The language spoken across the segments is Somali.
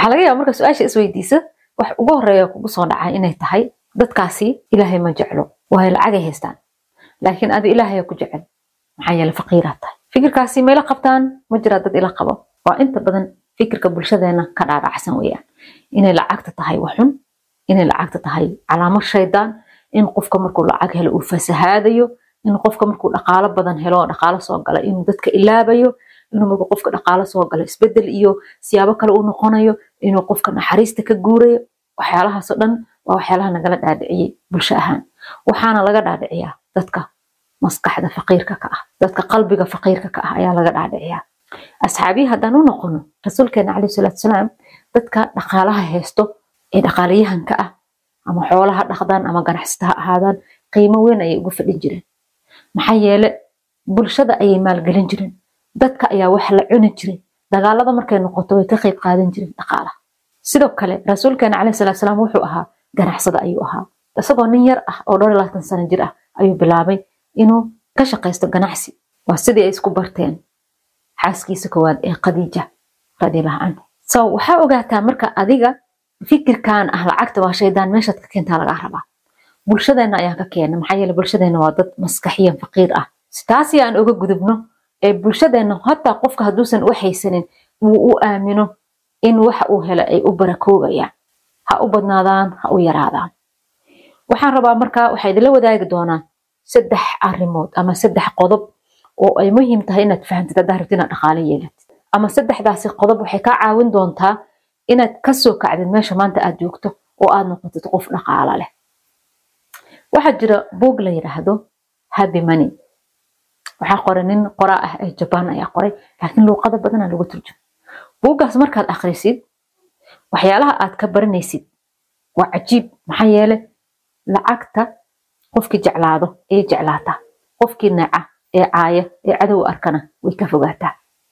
waxaa laga yaaba marka su-aasha isweydiisa wax ugu horeeya kugu soo dhacay inay tahay dadkaasi ilaahay ma jeclo waayo lacagay haystaan laakiin adi ilaahaya ku jecel maxaa yeele faqiiraad tahay fikirkaasi mayla qabtaan ma jiraa dad ila qabo waa inta badan fikirka bulshadeena ka dhaadhacsan weeyaan inay lacagta tahay waxun inay lacagta tahay calaamo shaydaan in qofka markuu lacag helo uu fasahaadayo in qofka markuu dhaqaalo badan helo oo dhaqaalo soo gala inuu dadka ilaabayo inuu markuu qofka dhaqaalo soo galo isbedel iyo siyaabo kale uu noqonayo inuu qofka naxariista ka guurayo waxyaalahaasoo dhan waa waxyaalaha nagala dhaadhiciyey bulsho ahaan waxaana laga dhaadhiciyaa dadka maskaxda faqiirka ka ah dadka qalbiga faqiirka ka ah ayaa laga dhaadhiciyaa asxaabiyi haddaan u noqono rasuulkeena caleyhi salaatu salaam dadka dhaqaalaha haysto ee dhaqaalayahanka ah ama xoolaha dhaqdaan ama ganacsata ha ahaadaan qiimo weyn ayay ugu fadhin jireen maxaa yeele bulshada ayay maalgelin jireen dadka ayaa wax la cuni jiray dagaalada markay noqoto way ka qayb qaadan jireen dhaqaalaha sidoo kale rasuulkeena caleyhi salaatu salaam wuxuu ahaa ganacsada ayuu ahaa isagoo nin yar ah oo dhowr iyo labaatan sano jir ah ayuu bilaabay inuu ka shaqaysto ganacsi waa sidii ay isku barteen xaaskiisa koowaad ee khadiija radiallahu canha so waxaa ogaataa marka adiga fikirkan ah lacagta waa shaydaan meeshaad ka keentaa lagaa rabaa bulshadeena ayaan ka keena maxaa yeele bulshadeena waa dad maskaxiyan faqiir ah taasi aan oga gudubno ee bulshadeena hataa qofka hadduusan u haysanin uu u aamino in waxa uu helo ay u barakoobayaan ha u badnaadaan ha u yaraadaan waxaan rabaa markaa waxaa idinla wadaagi doonaa saddex arrimood ama saddex qodob oo ay muhiim tahay inaad fahamtid haddaa rabtid inaad dhaqaale yeelatid ama saddexdaasi qodob waxay kaa caawin doontaa inaad kasoo kacdid meesha maanta aad joogto oo aad noqotid qof dhaqaala leh waxaa jira buog la yidhaahdo happy money waxaa qoray nin qoraa ah ee jabaan ayaa qoray laakiin luuqada badanaa lagu turjuma buuggaas markaad akhrisid waxyaalaha aad ka baranaysid waa cajiib maxaa yeele lacagta qofkii jeclaado ee jeclaata qofkii neeca ee caaya ee cadow arkana way ka fogaataa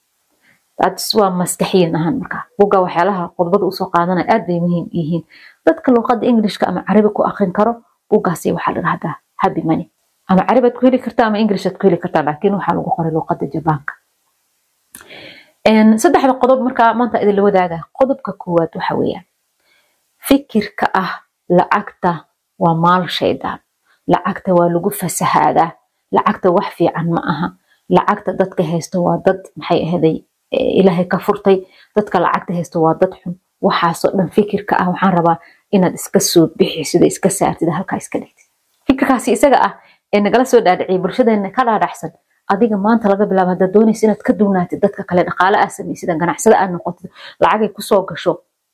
taas waa maskaxiyan ahaan markaa buugga waxyaalaha qodobada usoo qaadanaya aad bay muhiim yihiin dadka luuqada englishka ama carabi ku akrin karo buuggaasi waxaa la dhahdaa happy money ama carabaad ku heli kartaa ama englishaad ku heli kartaa laakiin waxaa lagu qoray luuqada jabaanka saddexda qodob markaa maanta idinla wadaaga qodobka koowaad waxa weeyaan fikirka ah lacagta waa maal shaydaan lacagta waa lagu fasahaadaa lacagta wax fiican ma aha lacagta dadka haysto waa dad maxay ahaday ilaahay ka furtay dadka lacagta haysto waa dad xun waxaasoo dhan fikirka ah waxaan rabaa inaad iska soo bixisid iska saartid halkaa iska dhigtid fikirkaasi isaga ah ee nagala soo dhaadhiciyay bulshadeena ka dhaadhacsan adiga maanta laga bilaabo haddaad doonaysa inaad ka duwnaatid dadka kale dhaqaale aad samaysid ganacsada aad noqotid lacagay kusoo gasho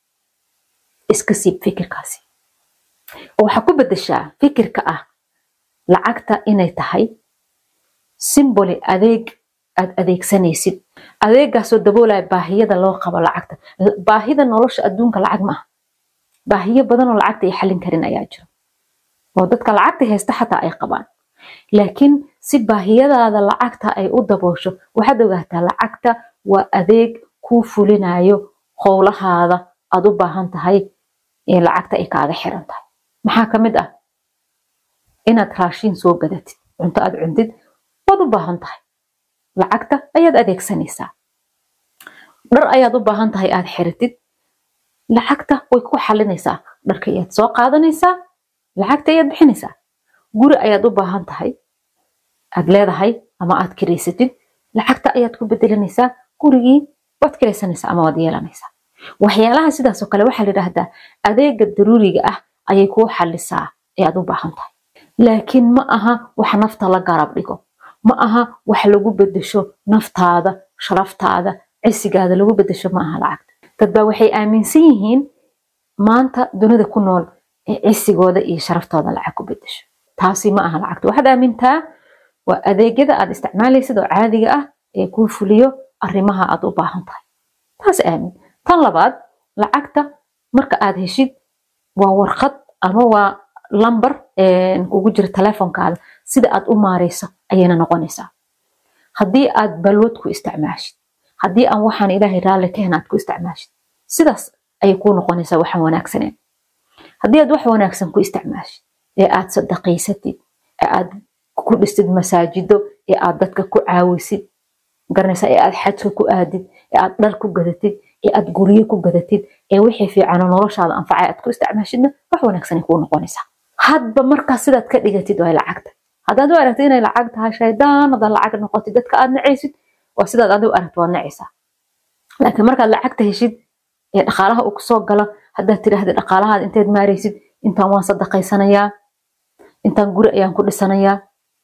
iska siib fikirkaasi oo waxaa ku bedeshaa fikirka ah lacagta inay tahay simboli adeeg aad adeegsanaysid adeegaasoo daboolaya baahiyada loo qabo lacagta baahida nolosha adduunka lacag ma aha baahiyo badan oo lacagta ay xallin karin ayaa jiro oo dadka lacagta haysta xataa ay qabaan laakiin si baahiyadaada lacagta ay u daboosho waxaad ogaataa lacagta waa adeeg kuu fulinayo howlahaada aad u baahan tahay ee lacagta ay kaaga xiran tahay maxaa ka mid ah inaad raashiin soo gadatid cunto aad cuntid waad u baahan tahay lacagta ayaad adeegsanaysaa dhar ayaad u baahan tahay aad xiratid lacagta way ku xalinaysaa dharka ayaad soo qaadanaysaa lacagta ayaad bixinaysaa guri ayaad u baahan tahay aad leedahay ama aad kiraysatid lacagta ayaad ku bedelanaysaa gurigii waad kiraysanaysaa ama waad yeelanaysaa waxyaalaha sidaasoo kale waxaa la yidhaahdaa adeega daruuriga ah ayay kuu xalisaa ee aad u baahan tahay laakiin ma aha wax nafta la garab dhigo ma aha wax lagu bedesho naftaada sharaftaada cisigaada lagu bedesho ma aha lacagta dad baa waxay aaminsan yihiin maanta dunida ku nool ee cisigooda iyo sharaftooda lacag ku bedesho taasi ma aha lacagta waxaad aamintaa waa adeegyada aad isticmaalaysid oo caadiga ah ee kuu fuliyo arrimaha aad u baahan tahay taas aamin tan labaad lacagta marka aad heshid waa warqad ama waa lamber kugu jira telefonkaada sida aad u maareyso ayayna noqonaysaa haddii aad balwad ku isticmaashid haddii aan waxaan ilaahay raalli ka hen aad ku isticmaashid sidaas ayay kuu noqonaysaa waxaan wanaagsaneen haddii aad wax wanaagsan ku isticmaashid ee aad sadaqaysatid ee aad ku dhistid masaajido ee aad dadka ku caawisid garanaysa ee aad xajka ku aadid ee aad dhar ku gadatid ee aad guryo ku gadatid ee wixii fiicano noloshaada anfacay aad ku isticmaashidna wax wanaagsanay kuu noqonaysaa hadba markaas sidaad ka dhigatid waa lacagta haddaad u aragtid inay lacag tahay shaydaan haddaad lacag noqotid dadka aad nacaysid waa sidaad adigu aragto waad nacaysaa laakiin markaad lacagta heshid ee dhaqaalaha uu kusoo galo haddaad tidhaahda dhaqaalahaad inteed maaraysid intaan waan sadaqaysanayaa intaan guri ayaan ku dhisanayaa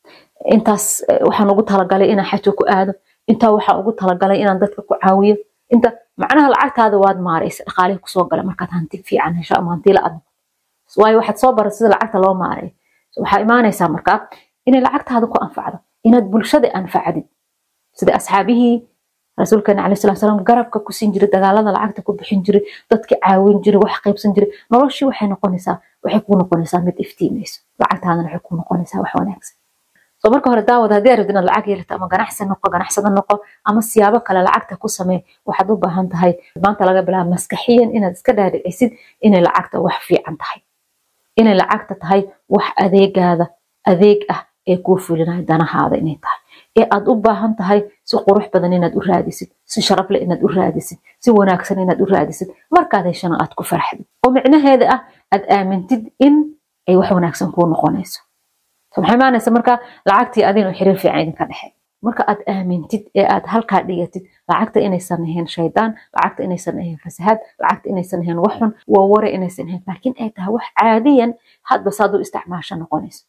intaas waxaan ugu talagalay inaan xaja ku aado intaa waxaan ugu talagalay inaan dadka ku caawiyo inta macnaha lacagtaada waad maaraysa dhaqaalihii kusoo gala markaad hanti fiican hesho ama hanti la adno waayo waxaad soo barat sida lacagta loo maareeyo waxaa imaanaysaa markaa inay lacagtaada ku anfacdo inaad bulshada anfacdid sida asxaabihii rasuulkeena caleyhi salatu salaam garabka ku siin jiray dagaalada lacagta ku bixin jiray dadka caawin jiray wax qaybsan jiray noloshii waxay noqonaysaa waxay kuu noqonaysaa mid iftiimayso lacagtaadana waxay kuu noqonaysaa wax wanaagsan soo marka hore daawad haddii aad rabtid inaad lacag yeelato ama ganacsi noqo ganacsada noqo ama siyaabo kale lacagta ku samee waxaad u baahan tahay maanta laga bilaabo maskaxiyan inaad iska dhaadhicisid inay lacagta wax fiican tahay inay lacagta tahay wax adeegaada adeeg ah ee kuu fulinayo danahaada inay tahay ee aad u baahan tahay si qurux badan inaad u raadisid si sharaf leh inaad u raadisid si wanaagsan inaad u raadisid markaad heshana aad ku farxdid oo micnaheeda ah aad aamintid in ay wax wanaagsan kuu noqonayso maxay imaanaysa marka lacagtii adinoo xiriir fiican idinka dhexe marka aad aamintid ee aad halkaa dhigatid lacagta inaysan ahayn shaydaan lacagta inaysan ahayn fasahaad lacagta inaysan ahayn wax xun waa ware inaysan ahayn laakiin ay tahay wax caadiyan hadba saad u isticmaasho noqonayso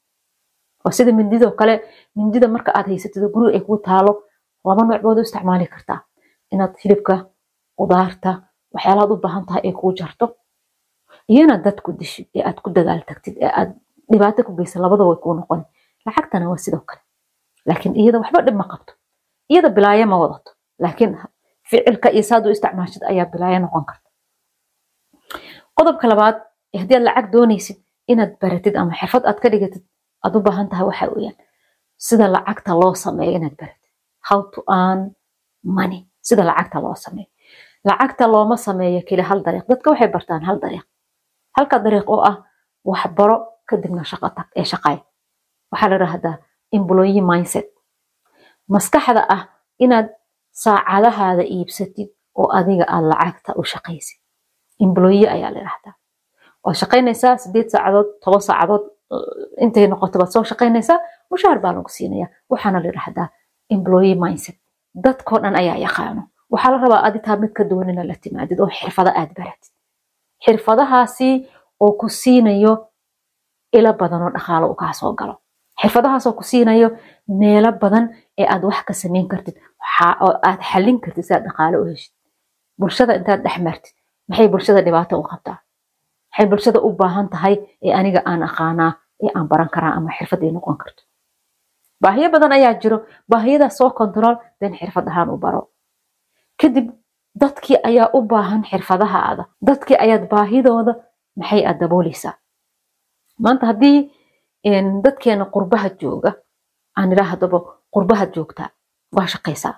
oo sida mindidoo kale mindida marka aad haysatid oo guriga ay kuu taalo laba nooc baad u isticmaali kartaa inaad hilibka qudaarta waxyaalahaad u baahan tahay ay kuu jarto iyo inaad dad ku dishid ee aad ku dagaal tagtid ee aad dhibaato ku geysa labada way kuu noqon lacagtana waa sidoo kale laakiin iyada waxba dhib ma qabto iyada bilaayo ma wadato laakiin ficilka iyo saad u isticmaashid ayaa bilaayo noqon karta qodobka labaad haddii aad lacag doonaysid inaad baratid ama xirfad aad ka dhigatid aad u baahan tahay waxa weeyaan sida lacagta loo sameeyo inaad baratid how to earn money sida lacagta loo sameeyo lacagta looma sameeyo keli hal dariiq dadka waxay bartaan hal dariiq halka dariiq oo ah waxbaro kadibna shaqo tag ee shaqay waxaa la yidhaahdaa employee mindset maskaxda ah inaad saacadahaada iibsatid oo adiga aad lacagta u shaqaysid employee ayaa la yidhaahdaa waad shaqaynaysaa sideed saacadood toban saacadood intay noqoto baad soo shaqaynaysaa mushaar baa lagu siinaya waxaana la yidhaahdaa employee mindset dadkoo dhan ayaa yaqaano waxaa la rabaa aditaa mid ka duwan inaad la timaadid oo xirfado aad baratid xirfadahaasi oo ku siinayo ilo badan oo dhaqaalo u kaa soo galo xirfadahaasoo ku siinayo meelo badan ee aad wax ka samayn kartid oo aad xallin kartid si aad dhaqaalo u heshid bulshada intaad dhex martid maxay bulshada dhibaato u qabtaa maxay bulshada u baahan tahay ee aniga aan aqaanaa ee aan baran karaa ama xirfad ay noqon karto baahiyo badan ayaa jiro baahiyadaas soo control den xirfad ahaan u baro kadib dadkii ayaa u baahan xirfadahaada dadkii ayaad baahidooda maxay aad dabooleysaa maanta haddii dadkeena qurbaha jooga aan idhaahdaba qurbahaad joogtaa waa shaqaysaa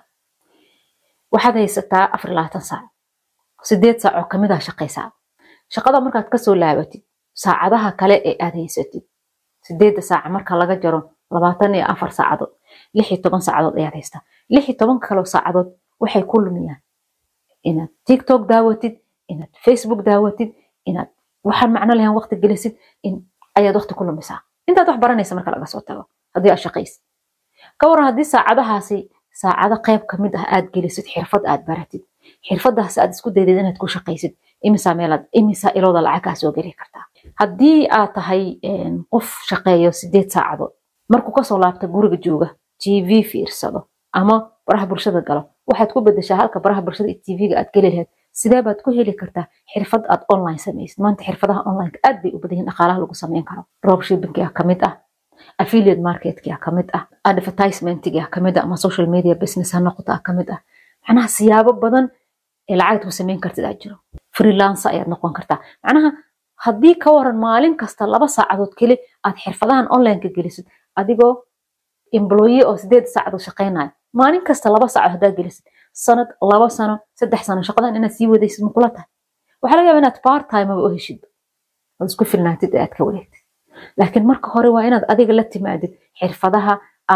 waxaad haysataa afar labaatan saac sideed saac oo kamid ah shaqaysaa shaqada markaad kasoo laabatid saacadaha kale ee aad haysatid sideedda saaca marka laga jaro labaatan iyo afar saacadood lix iyo toban saacadood ayaad haystaa lix iyo toban kaloo saacadood waxay ku lumiyaan inaad tiktok daawatid inaad facebook daawatid inaad waxaan macno lahayn waqti gelisid in ayaad waqti ku lumisaa intaad wax baranaysa marka laga soo tago haddii aad shaqaysid ka waran haddii saacadahaasi saacado qayb kamid ah aad gelisid xirfad aad baratid xirfadaas aad isku daydid inaad ku shaqaysid imisaa meelaad imisaa ilooda lacag kaa soo geli kartaa haddii aad tahay qof shaqeeyo sideed saacadood markuu kasoo laabta guriga jooga tv fiirsado ama baraha bulshada galo waxaad ku bedeshaa halka baraha bulshada iyo tvga aad geli lahayd sidee baad ku heli kartaa xirfad aad online samaysid maanta xirfadaha online aad bay u badan yihin dhaqaalaha lagu samayn karo dropshippingia kamid ah affiliate marketkia kamid ah advertisementigia kamid ah ama social media business ha noqota kamid ah macnaha siyaabo badan ee lacagta ku samayn kartid aa jiro freelancer ayaad noqon kartaa macnaha haddii ka waran maalin kasta laba saacadood keli aad xirfadahan onlineka gelisid adigoo employe oo sideed saacadood shaqaynayo maalin kasta laba saacadood haddaad gelisid sanad laba sano saddex sano shaqadan inaad sii wadaysid makula tahay waxaa laga yaaba inaad part time aba u heshid ood isku filnaatid ee aad ka wareegtid laakiin marka hore waa inaad adiga la timaadid xirfadaha aad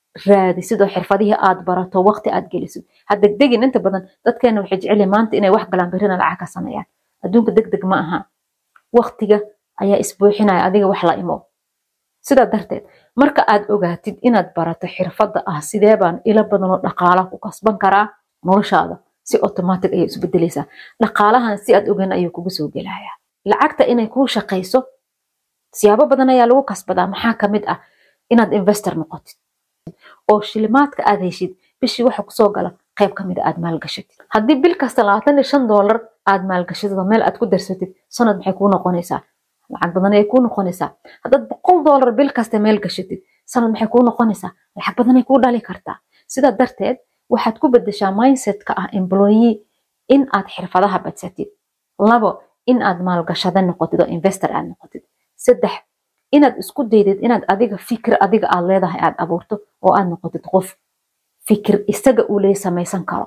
raadisid oo xirfadihii aad barato waqti aad gelisid ha degdegin inta badan dadkeena waxay jecel yihiin maanta inay wax galaan berrina lacag ka sameeyaan adduunka degdeg ma aha waqtiga ayaa isbuuxinaya adiga wax la imo sidaa darteed marka aad ogaatid inaad barato xirfadda ah sidee baan ilo badan oo dhaqaala ku kasban karaa noloshaada si automatic ayay isbedelaysaa dhaqaalahan si aad ogeyn ayuu kugu soo gelayaa lacagta inay kuu shaqayso siyaabo badan ayaa lagu kasbadaa maxaa kamid ah inaad investor noqotid oo shilimaadka aad heshid bishii waxa kusoo gala qayb kamid a aad maalgashatid haddii bil kasta labaatan iyo shan doolar aad maalgashatid oo meel aad ku darsatid sanad maxay kuu noqonaysaa lacag badan ayay kuu noqonaysaa haddaad boqol doolar bil kasta meel gashatid sanad maxay kuu noqonaysaa lacag badan ay kuu dhali kartaa sidaa darteed waxaad ku bedeshaa mindsetka ah employee in aad xirfadaha badsatid labo in aad maalgashada noqotid oo investor aad noqotid saddex inaad isku daydid inaad adiga fikir adiga aad leedahay aad abuurto oo aad noqotid qof fikir isaga uu leey samaysan karo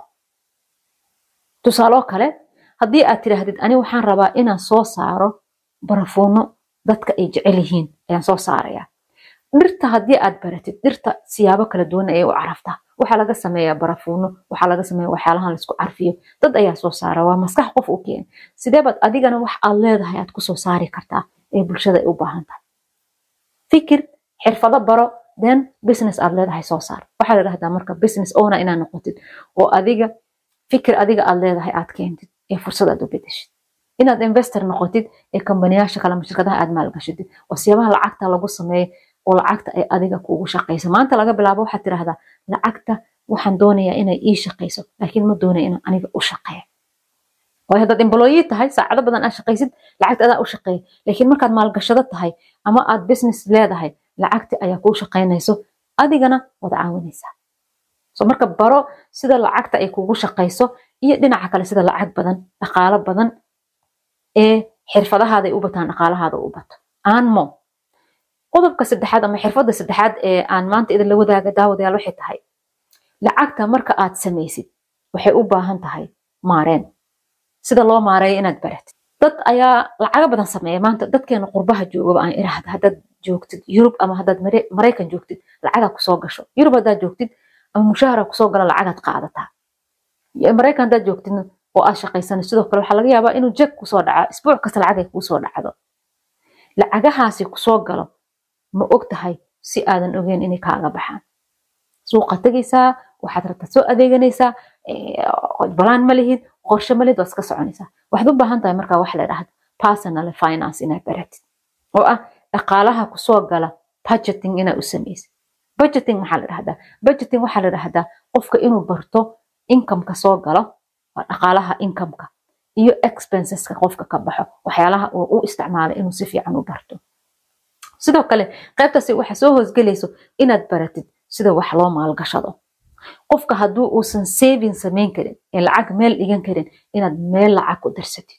tusaaloo kale haddii aad tidhaahdid ani waxaan rabaa inaan soo saaro barafuuno dadka ay jecel yihiin ayaan soo saaraya dhirta haddii aad baratid dhirta siyaabo kala duwan ayay u caraftaa waxaa laga sameeyaa barafuuno waxaa laga sameeya waxyaalahan laisku carfiyo dad ayaa soo saara waa maskax qof u keena sidee baad adigana wax aad leedahay aad kusoo saari kartaa ee bulshada ay u baahan tahay fikir xirfado baro then business aad leedahay soo saar waxaa la dhahdaa marka business owner inaad noqotid oo adiga fikir adiga aad leedahay aad keentid ee fursad aad u bedeshid inaad investor noqotid ee kambaniyaasha kale ama shirkadaha aad maalgashatid oo siyaabaha lacagta lagu sameeyo oo lacagta ay adiga kuugu shaqayso maanta laga bilaabo waxaad tidhahdaa lacagta waxaan doonayaa inay ii shaqayso laakiin ma doonaya inaan aniga u shaqeeyo waayo haddaad employee tahay saacado badan aad shaqaysid lacagta adaa u shaqeeya laakiin markaad maalgashado tahay ama aad business leedahay lacagti ayaa kuu shaqaynayso adigana wada caawinaysaa so marka baro sida lacagta ay kugu shaqayso iyo dhinaca kale sida lacag badan dhaqaalo badan ee xirfadahaada ay u bataan dhaqaalahaada u bato aanmo qodobka saddexaad ama xirfadda saddexaad ee aan maanta idin la wadaaga daawadayaal waxay tahay lacagta marka aad samaysid waxay u baahan tahay maareen sida loo maareeyo inaad baratid dad ayaa lacago badan sameeya maanta dadkeena qurbaha joogaba aan irahda haddaad joogtid yurub ama haddaad maraykan joogtid lacagaa kusoo gasho yurub haddaad joogtid ama mushahara kusoo gala lacagaad qaadataa maraykan haddaad joogtid oo aad shaqaysanay sidoo kale waxaa laga yaabaa inuu jeg kusoo dhaca isbuuc kasta lacag ay kuusoo dhacdo lacagahaasi kusoo galo ma og tahay si aadan ogeyn inay kaaga baxaan suuqa tegaysaa waxaad rabtaa soo adeeganaysaa balaan ma lihid qorshe ma lihid waad iska soconaysaa waxaad u baahan tahay markaa wax la dhahdo personal finance inaad baratid oo ah dhaqaalaha kusoo gala budgeting inaad u samaysid budgeting maxaa la dhahdaa budgeting waxaa la dhahdaa qofka inuu barto incomeka soo galo waa dhaqaalaha incomeka iyo expenseska qofka ka baxo waxyaalaha uu u isticmaalay inuu si fiican u barto sidoo kale qaybtaasi waxa soo hoosgelayso inaad baratid sida wax loo maalgashado qofka hadduu uusan saving samayn karin ee lacag meel dhigan karin inaad meel lacag ku darsatid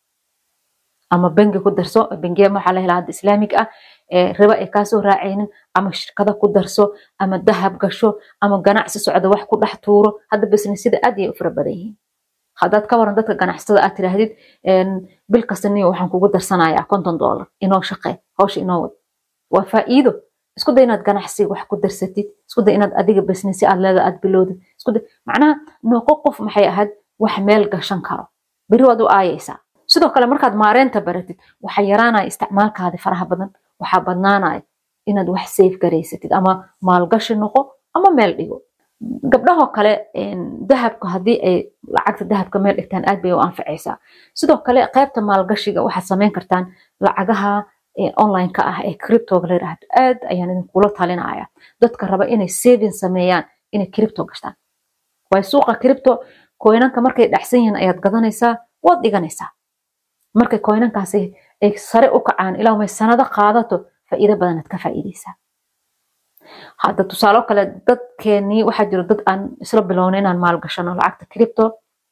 ama bangi ku darso bangiya waxaa la helaa hadda islaamig ah ee riba ay kaasoo raacaynin ama shirkada ku darso ama dahab gasho ama ganacsi socda wax ku dhex tuuro hadda businessyada aad ayay u fara badan yihiin haddaad ka waran dadka ganacsatada aad tidhaahdid bil kasta niyo waxaan kugu darsanayaa konton doolar inoo shaqee hawsha inoo wad waa faa'iido isku day inaad ganacsi wax ku darsatid isku day inaad adiga businessi aad leeda aad bilowdid isku day macnaha noqo qof maxay ahayd wax meel gashan karo beri waad u aayaysaa sidoo kale markaad maareynta baratid waxaa yaraanaya isticmaalkaadi faraha badan waxaa badnaanaya inaad wax safe garaysatid ama maalgashi noqo ama meel dhigo gabdhahoo kale dahabka haddii ay lacagta dahabka meel dhigtaan aad bay u anfacaysaa sidoo kale qaybta maalgashiga waxaad samayn kartaan lacagaha online-ka ah ee criptoga la yidhaahdo aad ayaan idinkula talinaya dadka raba inay saving sameeyaan inay cripto gashtaan waayo suuqa cripto koynanka markay dhacsan yihiin ayaad gadanaysaa waad dhiganaysaa markay koynankaasi ay sare u kacaan ilaa may sanado qaadato faa'iido badanaad ka faa'iidaysaa hadda tusaalo kale dadkeenii waxaa jiro dad aan isla bilownay inaan maalgashano lacagta cripto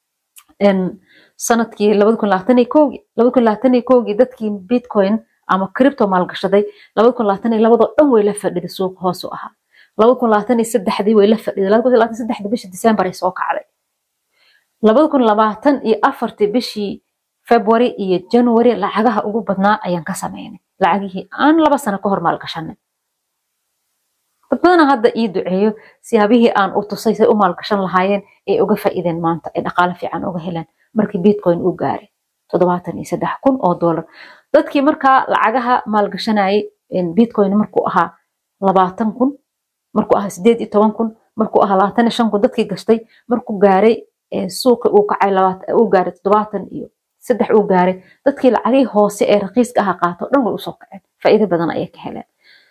sanadkii labada kun labaatan iyo kowgii labada kun labaatan iyo kowgii dadkii bitcoin ama cripto maalgashaday labada kun labaatan iyo labadoo dhan way la fadhiday suuqa hoos u ahaa labada kun labaatan iyo saddexdii way la fadhiday labada kun labaatan saddexda bishii december ay soo kacday labada kun labaatan iyo afartii bishii february iyo january lacagaha ugu badnaa ayaan ka sameynay lacagihii aan laba sano ka hor maalgashanay dad badana hadda ii duceeyo siyaabihii aan u tusay say u maalgashan lahaayeen ay uga faa'iideen maanta ay dhaqaale fiican uga heleen markii bitcoin uu gaaray toddobaatan iyo saddex kun oo dollar dadkii markaa lacagaha maalgashanayay bitcoin markuu ahaa labaatan kun markuu ahaa sideed iyo toban kun markuu ahaa labaatan iyo shan kun dadkii gashtay markuu gaaray suuqi uu kacay uu gaaray toddobaatan iyo saddex uu gaaray dadkii lacagihii hoose ee raqiiska aha qaato dhan way usoo kaceen faa'iido badan ayay ka heleen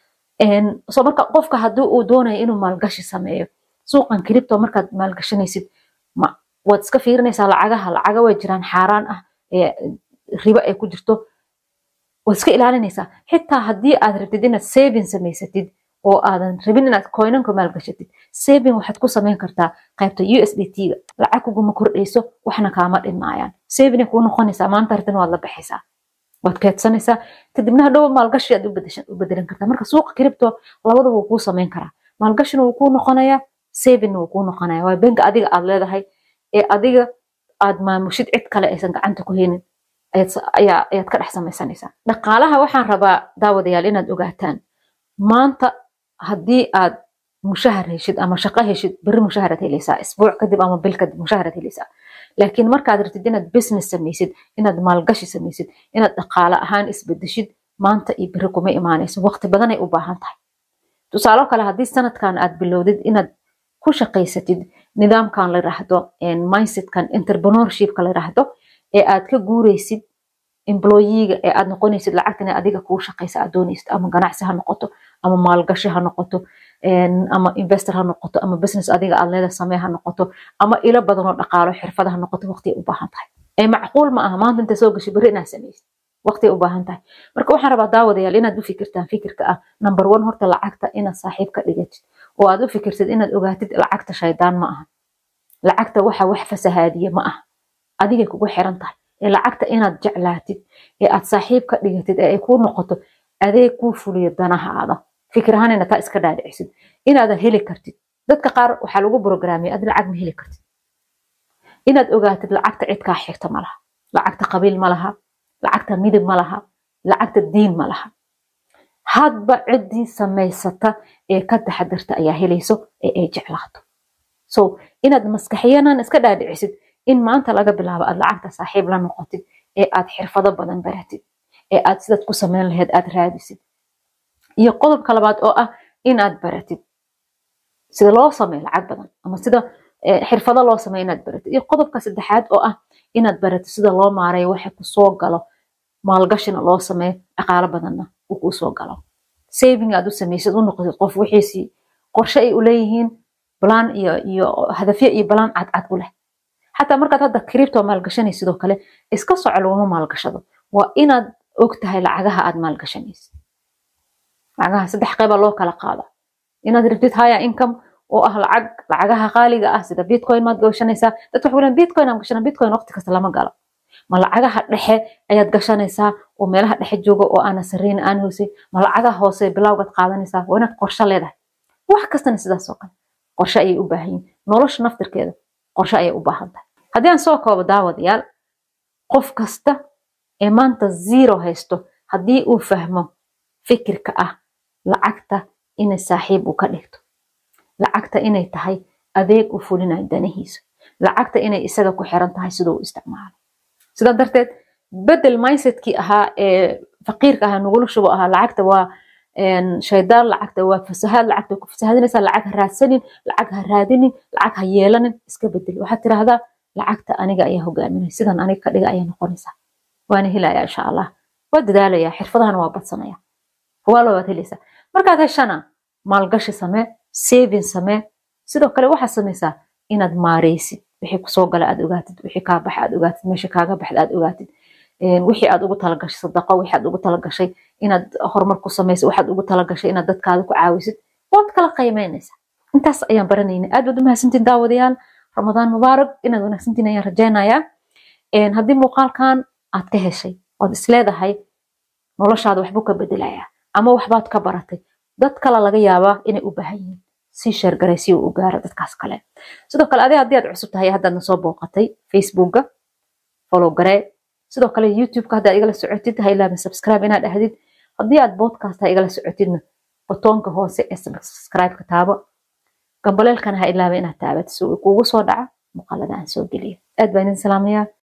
so marka qofka haddii uu doonayo inuu maalgashi sameeyo suuqan cripto markaad maalgashanaysid waad iska fiirinaysaa lacagaha lacaga way jiraan xaaraan ah ribo ay ku jirto waad iska ilaalinaysaa xitaa haddii aad rabtid inaad saving samaysatid oo aadan rabin inaad coinanka maalgashatid saving waxaad ku samayn kartaa qaybta u s d t-ga lacag kuguma kordhayso waxna kaama dhinmaayaan saving kuu noqonaysaa maanta artin waad la baxaysaa waad keedsanaysaa kadibna hadhow maalgashi aad u bedelan kartaa marka suuqa cripto labadaba wuu kuu samayn karaa maalgashina wuu kuu noqonayaa savingna wuu kuu noqonaya waa banka adiga aad leedahay ee adiga aad maamushid cid kale aysan gacanta ku haynin ayaad ka dhex samaysanaysaa dhaqaalaha waxaan rabaa daawadayaal inaad ogaataan maanta haddii aad mushahar heshid ama shaqo heshid beri mushaharaad helaysaa isbuuc kadib ama bil kadib mushaharaad helaysaa laakiin markaad rabtid inaad business samaysid inaad maalgashi samaysid inaad dhaqaale ahaan isbedeshid maanta iyo beri kuma imaanayso waqti badanay u baahan tahay tusaalo kale haddii sanadkan aad bilowdid inaad ku shaqaysatid nidaamkan la yiraahdo mindsetkan entrepreneurshipka la yiraahdo ee aad ka guuraysid employeega ee aad noqonaysid lacagtan adiga kuu shaqaysa aad doonaysid ama ganacsi ha noqoto ama maalgashi ha noqoto ama investor ha noqoto ama business adiga aad leeda samee ha noqoto ama ilo badan oo dhaqaalo xirfada ha noqoto waqtiay u baahan tahay ee macquul ma aha maanta inta soo gashay berri inaad samaysid waqtiay u baahan tahay marka waxaan rabaa daawadayaal inaad u fikirtaan fikirka ah number one horta lacagta inaad saaxiib ka dhigatid oo aad u fikirtid inaad ogaatid lacagta shaydaan ma aha lacagta waxa wax fasahaadiya ma aha adigay kugu xiran tahay ee lacagta inaad jeclaatid ee aad saaxiib ka dhigatid ee ay kuu noqoto adeeg kuu fuliyo danahaada fikir ahaan inaad taa iska dhaadhicisid inaadan heli kartid dadka qaar waxaa lagu brograamiya ad lacag ma heli kartid inaad ogaatid lacagta cidkaa xigta ma laha lacagta qabiil ma laha lacagta midib ma laha lacagta diin ma laha hadba ciddii samaysata ee ka taxadirta ayaa helayso ee ay jeclaato so inaad maskaxiyanan iska dhaadhicisid in maanta laga bilaabo aad lacagta saaxiib la noqotid ee aad xirfado badan baratid ee aad sidaad ku samayn lahayd aad raadisid iyo qodobka labaad oo ah inaad baratid sida loo sameeyo lacag badan ama sida xirfado loo sameeyo inaad baratid iyo qodobka saddexaad oo ah inaad baratid sida loo maareeyo waxa kusoo galo maalgashina loo sameeyo dhaqaalo badanna uu kusoo galo saving aad u samaysid u noqotid qof wixiisii qorshe ay u leeyihiin balaan iyo iyo hadafyo iyo balaan cadcad u leh xataa markaad hadda cripto maalgashanay sidoo kale iska soco laguma maalgashado waa inaad og tahay lacagaha aad maalgashanaysid lacagaha saddex qeyba loo kala qaada inaad rabtid haya income oo ah lacag lacagaha qaaliga ah sida bitcoin maad gashanaysaa dadka waxay leeyihin bitcoin aan gashana bitcoin waqti kasta lama galo ma lacagaha dhexe ayaad gashanaysaa oo meelaha dhexe jooga oo aana sarreyn aan hoosay ma lacagaha hoose bilowgaad qaadanaysaa waa inaad qorshe leedahay wax kastana sidaas oo kale qorshe ayay u baahan yihin nolosha naftirkeeda qorshe ayay u baahan tahay haddii aan soo koobo daawadayaal qof kasta ee maanta zero haysto haddii uu fahmo fikirka ah lacagta inay saaxiib u ka dhigto lacagta inay tahay adeeg u fulinayo danihiisa lacagta inay isaga ku xiran tahay siduu u isticmaalo sidaa darteed bedel mindsetkii ahaa ee faqiirka ahaa nugula shubo ahaa lacagta waa shaydaan lacagta waa fasahaad lacagta ku fasahadinaysaa lacag ha raadsanin lacag ha raadinin lacag ha yeelanin iska bedel waxaad tirahdaa lacagta aniga ayaa hogaaminaya sidan aniga ka dhiga ayaa noqonaysaa waana helaya insha allah waa dadaalaya xirfadahana waa badsanaya huwaalo waad helaysaa markaad heshana maalgashi samee saving samee sidoo kale waxaad samaysaa inaad maareysid wixii kusoo gala aad ogaatid wixii kaa baxa aad ogaatid meesha kaaga baxda aad ogaatid wixii aad ugu talagashay sadaqo wixii aad ugu talagashay inaad horumar ku samaysid waxaad ugu talagashay inaad dadkaada ku caawisid waad kala qiimeynaysaa intaas ayaan baranayna aad baad u mahadsantiin daawadayaal ramadaan mubaarak inaad wanaagsantiin ayaan rajaynayaa haddii muuqaalkan aad ka heshay ood isleedahay noloshaada waxbuu ka bedelayaa ama waxbaad ka baratay dad kale laga yaabaa inay u baahan yihiin sii sheergaray si uu u gaaro dadkaas kale sidoo kale adi haddii aad cusub tahay haddaad na soo booqatay facebookga follow garee sidoo kale youtubeka haddaad igala socotid ha ilaabin subscribe inaad ahdid haddii aad podcasta igala socotidna botoonka hoose ee subscribe-ka taabo gambaleelkana ha ilaaba inaad taabato si uu kugu soo dhaca muuqaalada aan soo geliyo aad baa idin salaamayaa